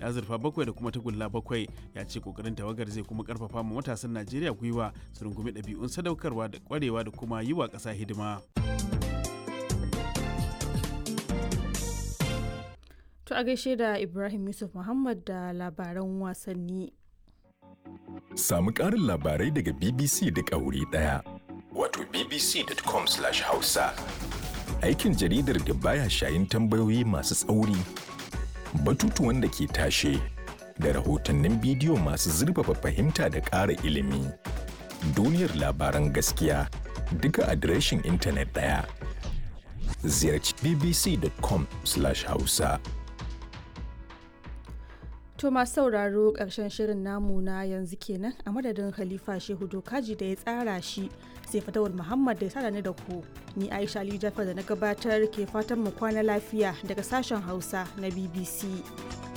da azurfa bakwai da kuma tagulla bakwai ya ce kokarin tawagar zai kuma karfafa ma matasan najeriya gwiwa su rungumi ɗabi'un sadaukarwa da kwarewa da kuma yi wa ƙasa hidima To a gaishe da Ibrahim Yusuf Muhammad da labaran wasanni. Samu ƙarin labarai daga BBC da wuri ɗaya. Wato bbc.com/hausa. Aikin jaridar da baya shayin tambayoyi masu tsauri, batutuwan da ke tashe, da rahotannin bidiyo masu zurfafa fahimta da ƙara ilimi. Duniyar labaran gaskiya duka adireshin intanet ɗaya. Ziyarci bbc.com/hausa. To masu sauraro ƙarshen shirin namu na yanzu kenan a madadin Khalifa Shehu Dokaji da ya tsara shi sai Fatawul Muhammad da ya tsara ni da ku. Ni Aisha Ali Jafar da na gabatar ke fatan mu kwana lafiya daga sashen Hausa na BBC.